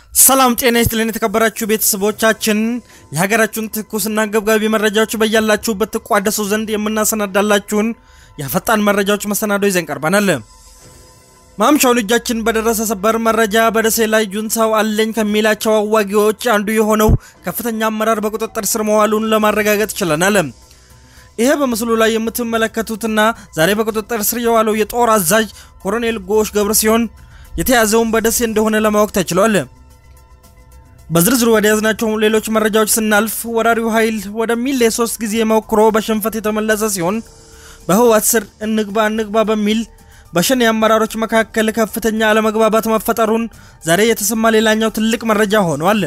ሰላም ጤና ይስጥልን የተከበራችሁ ቤተሰቦቻችን፣ የሀገራችሁን ትኩስና አንገብጋቢ መረጃዎች በያላችሁበት ትቋደሱ ዘንድ የምናሰናዳላችሁን የፈጣን መረጃዎች መሰናዶ ይዘን ቀርበናል። ማምሻውን እጃችን በደረሰ ሰበር መረጃ በደሴ ላይ ጁንታው አለኝ ከሚላቸው አዋጊዎች አንዱ የሆነው ከፍተኛ አመራር በቁጥጥር ስር መዋሉን ለማረጋገጥ ችለናል። ይሄ በምስሉ ላይ የምትመለከቱትና ዛሬ በቁጥጥር ስር የዋለው የጦር አዛዥ ኮሎኔል ጎሽ ገብረ ሲሆን የተያዘውን በደሴ እንደሆነ ለማወቅ ተችሏል። በዝርዝሩ ወደ ያዝናቸው ሌሎች መረጃዎች ስናልፍ ወራሪው ኃይል ወደ ሚሌ ሶስት ጊዜ ሞክሮ በሽንፈት የተመለሰ ሲሆን በህወሓት ስር እንግባ እንግባ በሚል በሸኔ አመራሮች መካከል ከፍተኛ አለመግባባት መፈጠሩን ዛሬ የተሰማ ሌላኛው ትልቅ መረጃ ሆኗል።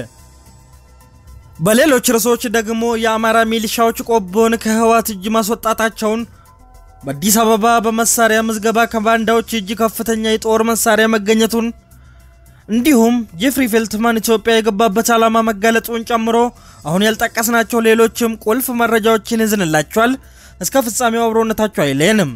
በሌሎች ርዕሶች ደግሞ የአማራ ሚሊሻዎች ቆቦን ከህወሓት እጅ ማስወጣታቸውን፣ በአዲስ አበባ በመሳሪያ ምዝገባ ከባንዳዎች እጅ ከፍተኛ የጦር መሳሪያ መገኘቱን እንዲሁም ጄፍሪ ፌልትማን ኢትዮጵያ የገባበት ዓላማ መጋለጡን ጨምሮ አሁን ያልጠቀስናቸው ሌሎችም ቁልፍ መረጃዎችን ይዝንላችኋል። እስከ ፍጻሜው አብሮነታችሁ አይለየንም።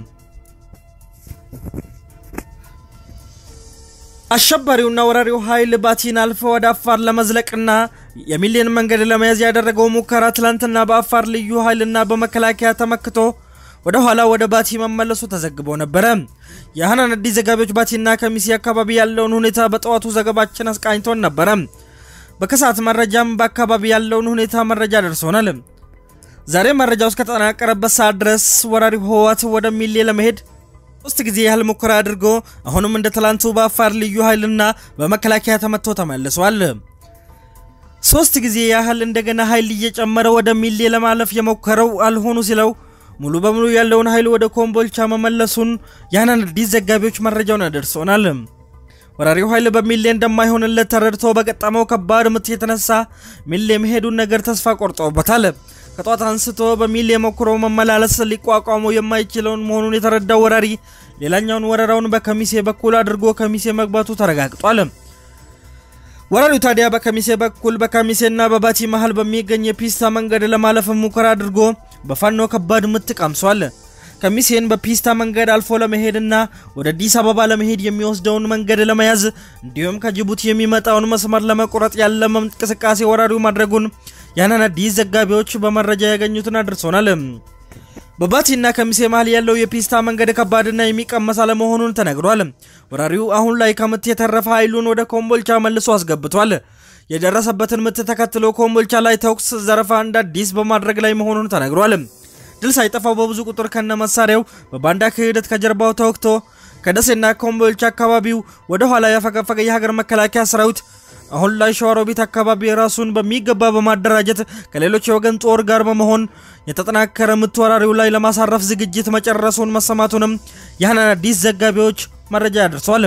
አሸባሪውና ወራሪው ኃይል ባቲን አልፎ ወደ አፋር ለመዝለቅና የሚሊዮን መንገድ ለመያዝ ያደረገው ሙከራ ትላንትና በአፋር ልዩ ኃይልና በመከላከያ ተመክቶ ወደ ኋላ ወደ ባቲ መመለሱ ተዘግቦ ነበረ። የሀናን አዲስ ዘጋቢዎች ባቲና ከሚሴ አካባቢ ያለውን ሁኔታ በጠዋቱ ዘገባችን አስቃኝቶን ነበረ። በከሰዓት መረጃም በአካባቢ ያለውን ሁኔታ መረጃ ደርሶናል። ዛሬ መረጃው እስከተጠናቀረበት ሰዓት ድረስ ወራሪው ህወሓት ወደ ሚሌ ለመሄድ ሶስት ጊዜ ያህል ሙከራ አድርጎ አሁንም እንደ ትላንቱ በአፋር ልዩ ኃይልና በመከላከያ ተመቶ ተመልሷል። ሶስት ጊዜ ያህል እንደገና ኃይል እየጨመረ ወደ ሚሌ ለማለፍ የሞከረው አልሆኑ ሲለው ሙሉ በሙሉ ያለውን ኃይል ወደ ኮምቦልቻ መመለሱን የሀናን አዲስ ዘጋቢዎች መረጃውን ያደርሶናል። ወራሪው ኃይል በሚሌ እንደማይሆንለት ተረድቶ በገጠመው ከባድ ምት የተነሳ ሚሌ መሄዱን ነገር ተስፋ ቆርጦበታል። ከጧት አንስቶ በሚሌ ሞክሮ መመላለስ ሊቋቋመው የማይችለውን መሆኑን የተረዳው ወራሪ ሌላኛውን ወረራውን በከሚሴ በኩል አድርጎ ከሚሴ መግባቱ ተረጋግጧል። ወራሪው ታዲያ በከሚሴ በኩል በከሚሴና በባቲ መሃል በሚገኝ የፒስታ መንገድ ለማለፍ ሙከራ አድርጎ በፋኖ ከባድ ምት ቀምሷል። ከሚሴን በፒስታ መንገድ አልፎ ለመሄድና ወደ አዲስ አበባ ለመሄድ የሚወስደውን መንገድ ለመያዝ እንዲሁም ከጅቡቲ የሚመጣውን መስመር ለመቁረጥ ያለመ እንቅስቃሴ ወራሪው ማድረጉን የሀናን አዲስ ዘጋቢዎች በመረጃ ያገኙትን አድርሶናል። በባቲና ከሚሴ መሃል ያለው የፒስታ መንገድ ከባድና የሚቀመስ አለመሆኑን ተነግሯል። ወራሪው አሁን ላይ ከምት የተረፈ ኃይሉን ወደ ኮምቦልቻ መልሶ አስገብቷል። የደረሰበትን ምት ተከትሎ ኮምቦልቻ ላይ ተኩስ፣ ዘረፋ እንደ አዲስ በማድረግ ላይ መሆኑን ተነግሯል። ድል ሳይጠፋው በብዙ ቁጥር ከነ መሳሪያው በባንዳ ክህደት ከጀርባው ተወግቶ ከደሴና ኮምቦልቻ አካባቢው ወደ ኋላ ያፈገፈገ የሀገር መከላከያ ሰራዊት አሁን ላይ ሸዋሮቢት አካባቢ ራሱን በሚገባ በማደራጀት ከሌሎች የወገን ጦር ጋር በመሆን የተጠናከረ ምት ወራሪው ላይ ለማሳረፍ ዝግጅት መጨረሱን መሰማቱንም የሀናን አዲስ ዘጋቢዎች መረጃ ያደርሷል።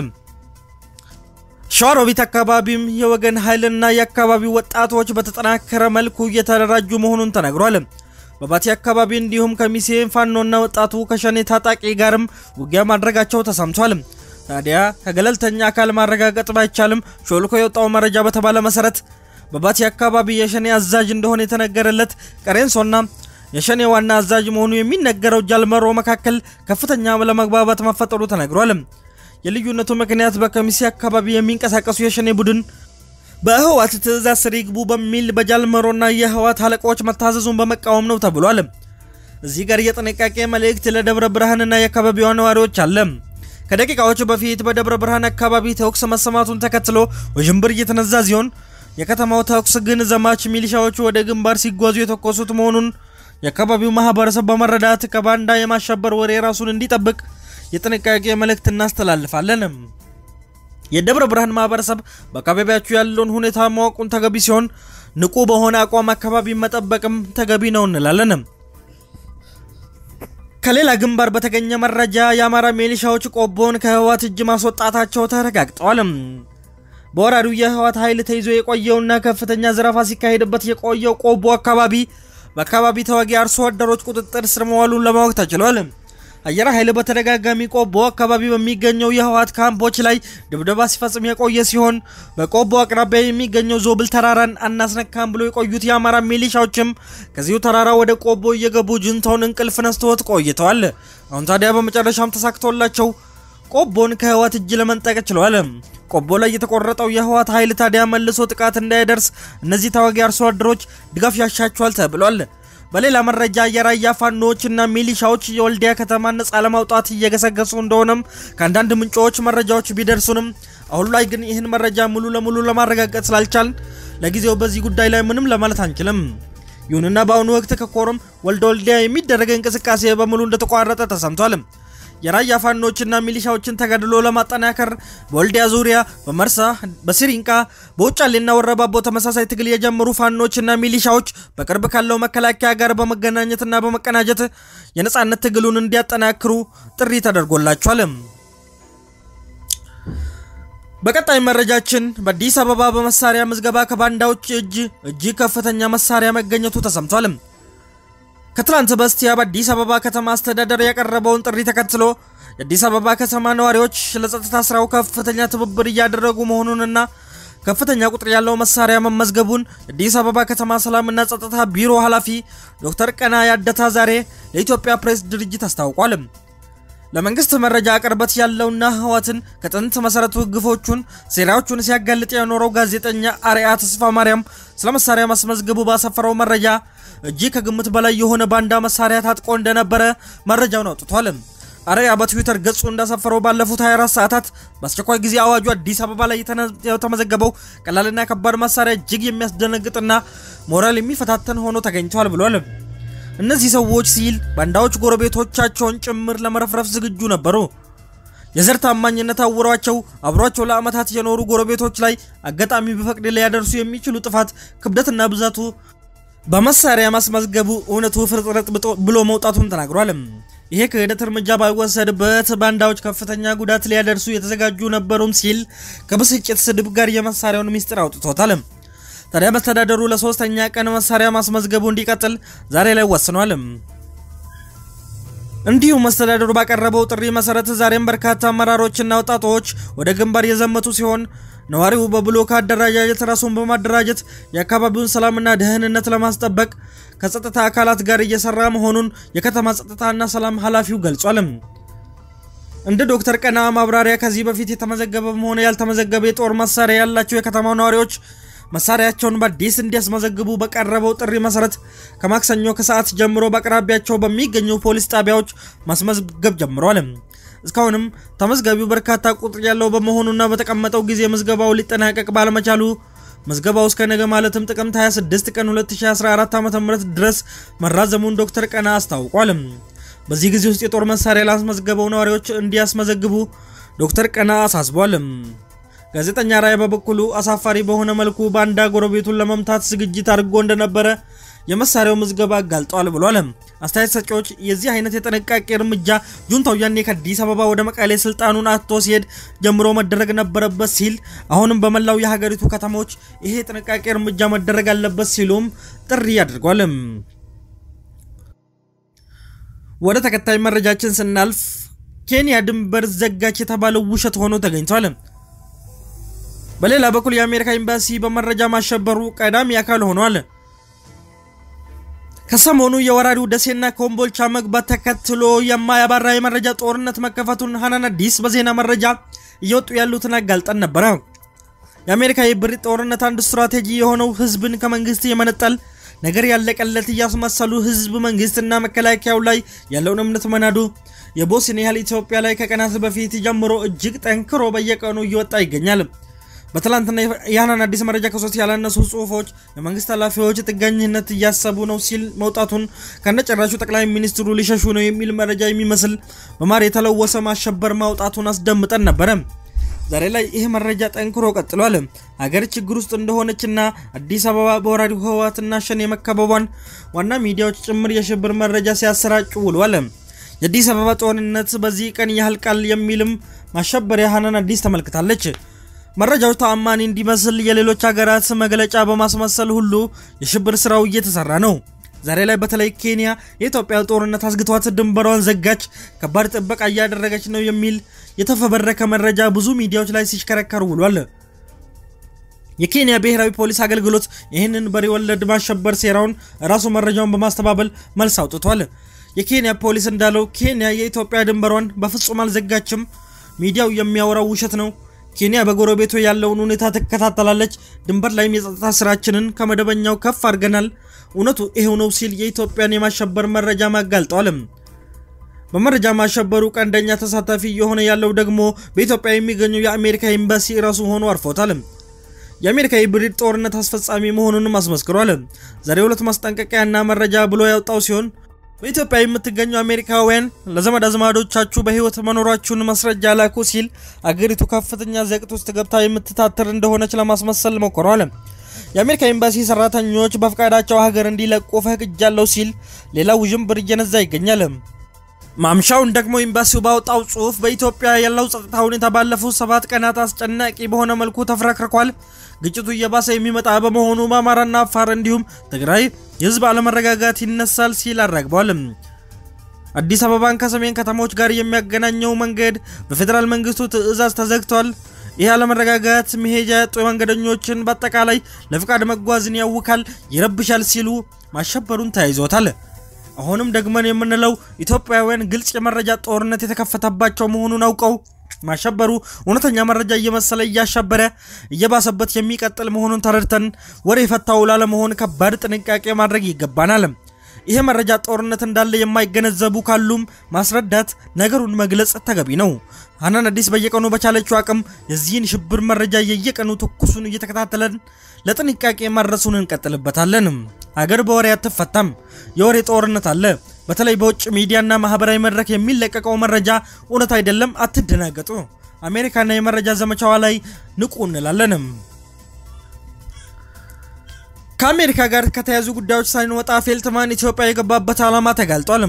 ሸዋሮቢት አካባቢም የወገን ኃይልና የአካባቢው ወጣቶች በተጠናከረ መልኩ እየተደራጁ መሆኑን ተነግሯል። በባቲ አካባቢ እንዲሁም ከሚሴ ፋኖና ወጣቱ ከሸኔ ታጣቂ ጋርም ውጊያ ማድረጋቸው ተሰምቷል። ታዲያ ከገለልተኛ አካል ማረጋገጥ ባይቻልም ሾልኮ የወጣው መረጃ በተባለ መሰረት በባቲ አካባቢ የሸኔ አዛዥ እንደሆነ የተነገረለት ቀሬንሶና የሸኔ ዋና አዛዥ መሆኑ የሚነገረው ጃልመሮ መካከል ከፍተኛ ለመግባባት መፈጠሩ ተነግሯል። የልዩነቱ ምክንያት በከሚሴ አካባቢ የሚንቀሳቀሱ የሸኔ ቡድን በህወሓት ትዕዛዝ ስር ይግቡ በሚል በጃልመሮና የህወሓት አለቆች መታዘዙን በመቃወም ነው ተብሏል። እዚህ ጋር የጥንቃቄ መልእክት ለደብረ ብርሃንና የአካባቢዋ ነዋሪዎች አለ። ከደቂቃዎች በፊት በደብረ ብርሃን አካባቢ ተኩስ መሰማቱን ተከትሎ ውዥንብር እየተነዛ ሲሆን የከተማው ተኩስ ግን ዘማች ሚሊሻዎቹ ወደ ግንባር ሲጓዙ የተኮሱት መሆኑን የአካባቢው ማህበረሰብ በመረዳት ከባንዳ የማሸበር ወሬ ራሱን እንዲጠብቅ የጥንቃቄ መልእክት እናስተላልፋለን። የደብረ ብርሃን ማህበረሰብ በአካባቢያችሁ ያለውን ሁኔታ ማወቁን ተገቢ ሲሆን ንቁ በሆነ አቋም አካባቢ መጠበቅም ተገቢ ነው እንላለን። ከሌላ ግንባር በተገኘ መረጃ የአማራ ሚሊሻዎች ቆቦን ከህወሓት እጅ ማስወጣታቸው ተረጋግጠዋል። በወራሪው የህወሓት ኃይል ተይዞ የቆየውና ከፍተኛ ዘረፋ ሲካሄድበት የቆየው ቆቦ አካባቢ በአካባቢ ተዋጊ አርሶ አደሮች ቁጥጥር ስር መዋሉን ለማወቅ ተችሏል። አየር ኃይል በተደጋጋሚ ቆቦ አካባቢ በሚገኘው የህወሓት ካምፖች ላይ ድብደባ ሲፈጽም የቆየ ሲሆን በቆቦ አቅራቢያ የሚገኘው ዞብል ተራራን አናስነካም ብሎ የቆዩት የአማራ ሚሊሻዎችም ከዚሁ ተራራ ወደ ቆቦ እየገቡ ጁንታውን እንቅልፍ ነስተውት ቆይተዋል። አሁን ታዲያ በመጨረሻም ተሳክቶላቸው ቆቦን ከህወሓት እጅ ለመንጠቅ ችለዋል። ቆቦ ላይ የተቆረጠው የህወሓት ኃይል ታዲያ መልሶ ጥቃት እንዳይደርስ እነዚህ ተዋጊ አርሶ አደሮች ድጋፍ ያሻቸዋል ተብሏል። በሌላ መረጃ የራያ ፋኖዎችና ሚሊሻዎች የወልዲያ ከተማን ነጻ ለማውጣት እየገሰገሱ እንደሆነም ከአንዳንድ ምንጮች መረጃዎች ቢደርሱንም አሁን ላይ ግን ይህን መረጃ ሙሉ ለሙሉ ለማረጋገጥ ስላልቻል ለጊዜው በዚህ ጉዳይ ላይ ምንም ለማለት አንችልም። ይሁንና በአሁኑ ወቅት ከኮረም ወልደ ወልዲያ የሚደረግ እንቅስቃሴ በሙሉ እንደተቋረጠ ተሰምቷል። የራያ ፋኖችና ሚሊሻዎችን ተጋድሎ ለማጠናከር በወልዲያ ዙሪያ፣ በመርሳ፣ በሲሪንቃ፣ በውጫሌና ወረባቦ ተመሳሳይ ትግል የጀመሩ ፋኖችና ሚሊሻዎች በቅርብ ካለው መከላከያ ጋር በመገናኘትና በመቀናጀት የነጻነት ትግሉን እንዲያጠናክሩ ጥሪ ተደርጎላቸዋል። በቀጣይ መረጃችን በአዲስ አበባ በመሳሪያ ምዝገባ ከባንዳዎች እጅ እጅግ ከፍተኛ መሳሪያ መገኘቱ ተሰምቷል። ከትላንት በስቲያ በአዲስ አበባ ከተማ አስተዳደር ያቀረበውን ጥሪ ተከትሎ የአዲስ አበባ ከተማ ነዋሪዎች ለጸጥታ ስራው ከፍተኛ ትብብር እያደረጉ መሆኑንና ከፍተኛ ቁጥር ያለው መሳሪያ መመዝገቡን የአዲስ አበባ ከተማ ሰላምና ጸጥታ ቢሮ ኃላፊ ዶክተር ቀና ያደታ ዛሬ ለኢትዮጵያ ፕሬስ ድርጅት አስታውቋል። ለመንግስት መረጃ ቅርበት ያለውና ህወሓትን ከጥንት መሰረቱ ግፎቹን፣ ሴራዎቹን ሲያጋልጥ የኖረው ጋዜጠኛ አርያ ተስፋ ማርያም ስለ መሳሪያ ማስመዝገቡ ባሰፈረው መረጃ እጅግ ከግምት በላይ የሆነ ባንዳ መሳሪያ ታጥቆ እንደነበረ መረጃውን አውጥቷል። አርያ በትዊተር ገጹ እንዳሰፈረው ባለፉት 24 ሰዓታት በአስቸኳይ ጊዜ አዋጁ አዲስ አበባ ላይ የተመዘገበው ቀላልና ከባድ መሳሪያ እጅግ የሚያስደነግጥና ሞራል የሚፈታተን ሆኖ ተገኝቷል ብሏል። እነዚህ ሰዎች ሲል ባንዳዎች ጎረቤቶቻቸውን ጭምር ለመረፍረፍ ዝግጁ ነበሩ። የዘር ታማኝነት አውሯቸው አብሯቸው ለዓመታት የኖሩ ጎረቤቶች ላይ አጋጣሚ በፈቅድ ሊያደርሱ የሚችሉ ጥፋት ክብደትና ብዛቱ በመሳሪያ ማስመዝገቡ እውነቱ ፍርጥርጥ ብሎ መውጣቱን ተናግሯል። ይሄ ክህደት እርምጃ ባይወሰድበት ባንዳዎች ከፍተኛ ጉዳት ሊያደርሱ የተዘጋጁ ነበሩም ሲል ከብስጭት ስድብ ጋር የመሳሪያውን ሚስጥር አውጥቶታል። ታዲያ መስተዳደሩ ለሶስተኛ ቀን መሳሪያ ማስመዝገቡ እንዲቀጥል ዛሬ ላይ ወስኗል። እንዲሁም መስተዳደሩ ባቀረበው ጥሪ መሰረት ዛሬም በርካታ አመራሮችና ወጣቶች ወደ ግንባር የዘመቱ ሲሆን ነዋሪው በብሎክ አደረጃጀት ራሱን በማደራጀት የአካባቢውን ሰላምና ደህንነት ለማስጠበቅ ከጸጥታ አካላት ጋር እየሰራ መሆኑን የከተማ ጸጥታና ሰላም ኃላፊው ገልጿል። እንደ ዶክተር ቀና ማብራሪያ ከዚህ በፊት የተመዘገበም ሆነ ያልተመዘገበ የጦር መሳሪያ ያላቸው የከተማው ነዋሪዎች መሳሪያቸውን በአዲስ እንዲያስመዘግቡ በቀረበው ጥሪ መሰረት ከማክሰኞ ከሰዓት ጀምሮ በአቅራቢያቸው በሚገኙ ፖሊስ ጣቢያዎች ማስመዝገብ ጀምሯል። እስካሁንም ተመዝጋቢው በርካታ ቁጥር ያለው በመሆኑና በተቀመጠው ጊዜ ምዝገባው ሊጠናቀቅ ባለመቻሉ ምዝገባው እስከ ነገ ማለትም ጥቅምት 26 ቀን 2014 ዓ.ም ድረስ መራዘሙን ዶክተር ቀና አስታውቋል። በዚህ ጊዜ ውስጥ የጦር መሳሪያ ላስመዝገበው ነዋሪዎች እንዲያስመዘግቡ ዶክተር ቀና አሳስቧል። ጋዜጠኛ ራይ በበኩሉ አሳፋሪ በሆነ መልኩ ባንዳ ጎረቤቱን ለመምታት ዝግጅት አድርጎ እንደነበረ የመሳሪያው ምዝገባ አጋልጧል ብሏል። አስተያየት ሰጪዎች የዚህ አይነት የጥንቃቄ እርምጃ ጁንታው ያኔ ከአዲስ አበባ ወደ መቀሌ ስልጣኑን አጥቶ ሲሄድ ጀምሮ መደረግ ነበረበት ሲል አሁንም በመላው የሀገሪቱ ከተሞች ይሄ የጥንቃቄ እርምጃ መደረግ አለበት ሲሉም ጥሪ አድርጓል። ወደ ተከታይ መረጃችን ስናልፍ ኬንያ ድንበር ዘጋች የተባለው ውሸት ሆኖ ተገኝቷል። በሌላ በኩል የአሜሪካ ኤምባሲ በመረጃ ማሸበሩ ቀዳሚ አካል ሆኗል። ከሰሞኑ የወራሪው ደሴና ኮምቦልቻ መግባት ተከትሎ የማያባራ የመረጃ ጦርነት መከፈቱን ሀናን አዲስ በዜና መረጃ እየወጡ ያሉትን አጋልጠን ነበረ። የአሜሪካ የብሪት ጦርነት አንድ ስትራቴጂ የሆነው ህዝብን ከመንግስት የመነጠል ነገር ያለቀለት እያስመሰሉ ህዝብ መንግስትና መከላከያው ላይ ያለውን እምነት መናዱ የቦስን ያህል ኢትዮጵያ ላይ ከቀናት በፊት ጀምሮ እጅግ ጠንክሮ በየቀኑ እየወጣ ይገኛል። በትላንትና የሀናን አዲስ መረጃ ከሶስት ያላነሱ ጽሁፎች የመንግስት ኃላፊዎች ጥገኝነት እያሰቡ ነው ሲል መውጣቱን ከነጨራሹ ጠቅላይ ሚኒስትሩ ሊሸሹ ነው የሚል መረጃ የሚመስል በማር የተለወሰ ማሸበር ማውጣቱን አስደምጠን ነበረ። ዛሬ ላይ ይህ መረጃ ጠንክሮ ቀጥሏል። ሀገር ችግር ውስጥ እንደሆነችና አዲስ አበባ በወራሪው ህወሓትና ሸኔ የመከበቧን ዋና ሚዲያዎች ጭምር የሽብር መረጃ ሲያሰራጩ ውሏል። የአዲስ አበባ ጦርነት በዚህ ቀን ያህልቃል የሚልም ማሸበሪያ ሀናን አዲስ ተመልክታለች። መረጃው ተአማኒ እንዲመስል የሌሎች ሀገራት መግለጫ በማስመሰል ሁሉ የሽብር ስራው እየተሰራ ነው። ዛሬ ላይ በተለይ ኬንያ የኢትዮጵያ ጦርነት አስግቷት ድንበሯን ዘጋች፣ ከባድ ጥበቃ እያደረገች ነው የሚል የተፈበረከ መረጃ ብዙ ሚዲያዎች ላይ ሲሽከረከር ውሏል። የኬንያ ብሔራዊ ፖሊስ አገልግሎት ይህንን በሬ ወለድ ማሸበር ሴራውን ራሱ መረጃውን በማስተባበል መልስ አውጥቷል። የኬንያ ፖሊስ እንዳለው ኬንያ የኢትዮጵያ ድንበሯን በፍጹም አልዘጋችም፣ ሚዲያው የሚያወራው ውሸት ነው። ኬንያ በጎረቤቱ ያለውን ሁኔታ ትከታተላለች። ድንበር ላይም የጸጥታ ስራችንን ከመደበኛው ከፍ አድርገናል። እውነቱ ይሄው ነው ሲል የኢትዮጵያን የማሸበር መረጃ ማጋልጧል። በመረጃ ማሸበሩ ቀንደኛ ተሳታፊ የሆነ ያለው ደግሞ በኢትዮጵያ የሚገኘው የአሜሪካ ኤምባሲ ራሱ ሆኖ አርፎታል። የአሜሪካ የብሪድ ጦርነት አስፈጻሚ መሆኑንም አስመስክሯል። ዛሬ ሁለት ማስጠንቀቂያና መረጃ ብሎ ያወጣው ሲሆን በኢትዮጵያ የምትገኙ አሜሪካውያን ለዘመድ አዝማዶቻችሁ በህይወት መኖራችሁን ማስረጃ ላኩ ሲል አገሪቱ ከፍተኛ ዘቅት ውስጥ ገብታ የምትታተር እንደሆነች ለማስመሰል ሞክሯል። የአሜሪካ ኤምባሲ ሰራተኞች በፈቃዳቸው ሀገር እንዲለቁ ፈቅጃለሁ ሲል ሌላ ውዥንብር እየነዛ ይገኛል። ማምሻውን ደግሞ ኤምባሲው ባወጣው ጽሁፍ በኢትዮጵያ ያለው ጸጥታ ሁኔታ ባለፉት ሰባት ቀናት አስጨናቂ በሆነ መልኩ ተፍረክርኳል። ግጭቱ እየባሰ የሚመጣ በመሆኑ በአማራና አፋር እንዲሁም ትግራይ የህዝብ አለመረጋጋት ይነሳል ሲል አራግቧል። አዲስ አበባን ከሰሜን ከተሞች ጋር የሚያገናኘው መንገድ በፌዴራል መንግስቱ ትዕዛዝ ተዘግቷል። ይህ አለመረጋጋት መሄጃ ያጡ መንገደኞችን በአጠቃላይ ለፍቃድ መጓዝን ያውካል፣ ይረብሻል ሲሉ ማሸበሩን ተያይዞታል። አሁንም ደግመን የምንለው ኢትዮጵያውያን ግልጽ የመረጃ ጦርነት የተከፈተባቸው መሆኑን አውቀው ማሸበሩ እውነተኛ መረጃ እየመሰለ እያሸበረ እየባሰበት የሚቀጥል መሆኑን ተረድተን ወሬ የፈታው ላለመሆን ከባድ ጥንቃቄ ማድረግ ይገባናል። ይሄ መረጃ ጦርነት እንዳለ የማይገነዘቡ ካሉም ማስረዳት፣ ነገሩን መግለጽ ተገቢ ነው። ሀናን አዲስ በየቀኑ በቻለችው አቅም የዚህን ሽብር መረጃ የየቀኑ ትኩሱን እየተከታተለን ለጥንቃቄ ማድረሱን እንቀጥልበታለን። አገር በወሬ አትፈታም። የወሬ ጦርነት አለ። በተለይ በውጭ ሚዲያና ማህበራዊ መድረክ የሚለቀቀው መረጃ እውነት አይደለም። አትደናገጡ። አሜሪካና የመረጃ ዘመቻዋ ላይ ንቁ እንላለንም። ከአሜሪካ ጋር ከተያዙ ጉዳዮች ሳይንወጣ ፌልትማን ኢትዮጵያ የገባበት ዓላማ ተጋልጧል።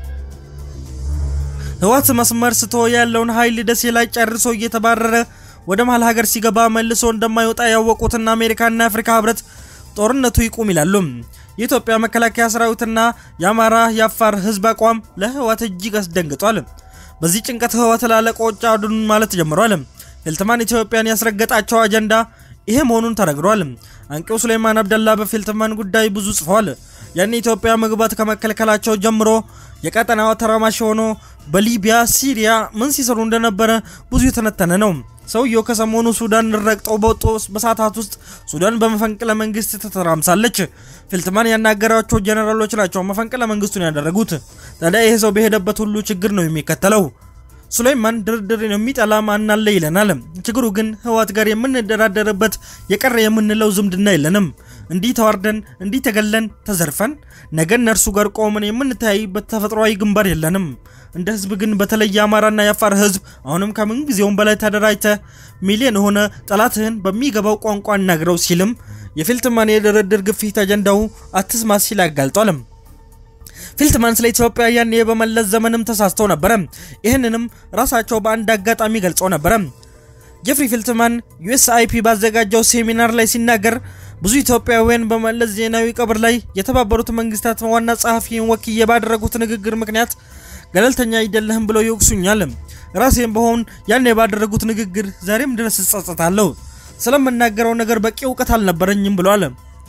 ህወሓት መስመር ስቶ ያለውን ኃይል ደሴ ላይ ጨርሶ እየተባረረ ወደ መሀል ሀገር ሲገባ መልሶ እንደማይወጣ ያወቁትና አሜሪካና የአፍሪካ ህብረት ጦርነቱ ይቁም ይላሉ። የኢትዮጵያ መከላከያ ሰራዊትና የአማራ የአፋር ህዝብ አቋም ለህወሓት እጅግ አስደንግጧል። በዚህ ጭንቀት ህወሓት ላለቆች አዱን ማለት ጀምሯል። ፌልትማን ኢትዮጵያን ያስረገጣቸው አጀንዳ ይሄ መሆኑን ተነግሯል። አንቂው ሱሌማን አብደላ በፌልትማን ጉዳይ ብዙ ጽፏል። ያን ኢትዮጵያ መግባት ከመከልከላቸው ጀምሮ የቀጠናው ተራማሽ ሆኖ በሊቢያ ሲሪያ ምን ሲሰሩ እንደነበረ ብዙ የተነተነ ነው። ሰውየው ከሰሞኑ ሱዳን ረግጠው በወጡ በሰዓታት ውስጥ ሱዳን በመፈንቅለ መንግስት ተተራምሳለች። ፌልትማን ያናገራቸው ጀነራሎች ናቸው መፈንቅለ መንግስቱን ያደረጉት። ታዲያ ይሄ ሰው በሄደበት ሁሉ ችግር ነው የሚከተለው። ሱሌይማን ድርድርን የሚጠላ ማን አለ ይለናል። ችግሩ ግን ህወሓት ጋር የምንደራደርበት የቀረ የምንለው ዝምድና የለንም። እንዲህ ተዋርደን እንዲህ ተገለን ተዘርፈን ነገ እነርሱ ጋር ቆመን የምንተያይበት ተፈጥሯዊ ግንባር የለንም። እንደ ህዝብ ግን በተለይ የአማራና የአፋር ህዝብ አሁንም ከምን ጊዜውም በላይ ተደራጅተ ሚሊዮን ሆነ ጠላትህን በሚገባው ቋንቋ እናግረው ሲልም የፌልትማን የድርድር ግፊት አጀንዳው አትስማ ሲል አጋልጧልም። ፌልትማን ስለ ኢትዮጵያ ያኔ በመለስ ዘመንም ተሳስተው ነበረ። ይህንንም ራሳቸው በአንድ አጋጣሚ ገልጸው ነበረ። ጄፍሪ ፌልትማን ዩኤስአይፒ ባዘጋጀው ሴሚናር ላይ ሲናገር ብዙ ኢትዮጵያውያን በመለስ ዜናዊ ቀብር ላይ የተባበሩት መንግስታት ዋና ጸሐፊን ወክዬ ባደረጉት ንግግር ምክንያት ገለልተኛ አይደለህም ብለው ይወቅሱኛል። ራሴም በሆን ያኔ ባደረጉት ንግግር ዛሬም ድረስ እጸጸታለሁ። ስለምናገረው ነገር በቂ እውቀት አልነበረኝም ብሏል።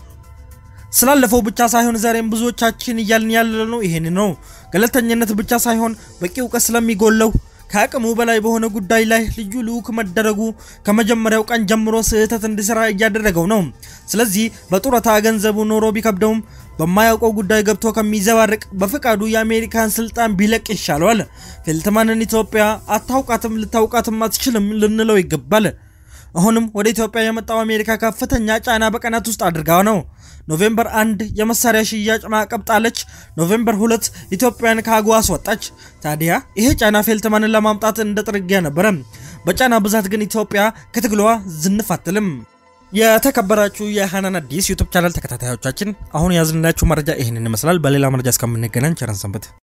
ስላለፈው ብቻ ሳይሆን ዛሬም ብዙዎቻችን እያልን ያለነው ይሄን ነው። ገለልተኝነት ብቻ ሳይሆን በቂ እውቀት ስለሚጎለው ከአቅሙ በላይ በሆነ ጉዳይ ላይ ልዩ ልዑክ መደረጉ ከመጀመሪያው ቀን ጀምሮ ስህተት እንዲሰራ እያደረገው ነው። ስለዚህ በጡረታ ገንዘቡ ኖሮ ቢከብደውም በማያውቀው ጉዳይ ገብቶ ከሚዘባርቅ በፈቃዱ የአሜሪካን ስልጣን ቢለቅ ይሻለዋል። ፌልትማንን ኢትዮጵያ አታውቃትም፣ ልታውቃትም አትችልም ልንለው ይገባል። አሁንም ወደ ኢትዮጵያ የመጣው አሜሪካ ከፍተኛ ጫና በቀናት ውስጥ አድርጋ ነው። ኖቬምበር አንድ የመሳሪያ ሽያጭ ማዕቀብ ጣለች። ኖቬምበር ሁለት ኢትዮጵያን ከአጎዋ አስወጣች። ታዲያ ይሄ ጫና ፌልትማንን ለማምጣት እንደ ጥርጊያ ነበረ። በጫና ብዛት ግን ኢትዮጵያ ከትግሏ ዝንፍ አትልም። የተከበራችሁ የሃናን አዲስ ዩቱብ ቻናል ተከታታዮቻችን አሁን ያዝንላችሁ መረጃ ይህንን ይመስላል። በሌላ መረጃ እስከምንገናኝ ቸር ሰንብቱ።